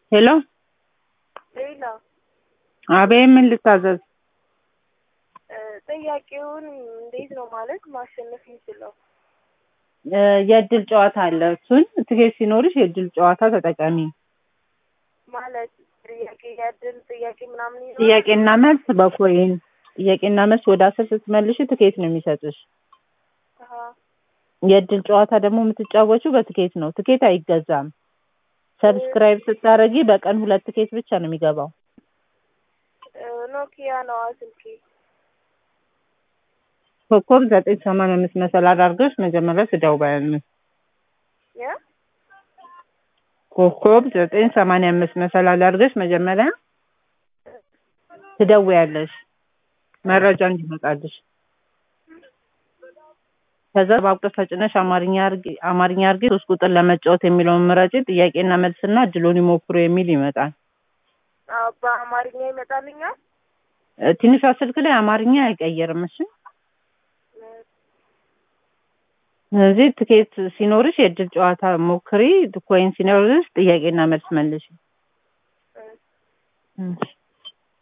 ሄሎ ሌላ አቤት፣ ምን ልታዘዝ? ጥያቄውን እንዴት ነው ማለት ማሸነፍ የምችለው? እ የእድል ጨዋታ አለ። እሱን ትኬት ሲኖርሽ የእድል ጨዋታ ተጠቀሚ። ማለት ጥያቄ የእድል ጥያቄ ምናምን ይኖራል? ጥያቄና መልስ በኮይን ጥያቄና መልስ ወደ አስር ስትመልሽ ትኬት ነው የሚሰጥሽ። አሀ። የእድል ጨዋታ ደግሞ የምትጫወቹው በትኬት ነው። ትኬት አይገዛም። ሰብስክራይብ ስታረጊ በቀን ሁለት ትኬት ብቻ ነው የሚገባው። እ ኖኪያ ነዋ ስልኬ። ኮከብ ዘጠኝ ሰማንያ አምስት መሰላል አድርገሽ መጀመሪያ ትደውያለሽ። ያ ኮከብ ዘጠኝ ሰማንያ አምስት መሰላል አድርገሽ መጀመሪያ ትደውያለሽ መረጃ እንዲመጣልሽ። ከዛ በአቁጥር ተጭነሽ አማርኛ አርጊ አማርኛ አርጊ ሶስት ቁጥር ለመጫወት የሚለውን ምረጪ። ጥያቄና መልስና እድሉን ይሞክሩ የሚል ይመጣል። አዎ፣ በአማርኛ ይመጣልኛል። እ ትንሿ ስልክ ላይ አማርኛ አይቀየርም። እሺ ስለዚህ ትኬት ሲኖርሽ የእድል ጨዋታ ሞክሪ። ኮይን ሲኖርሽ ጥያቄና መልስ መልሽ። እ እሺ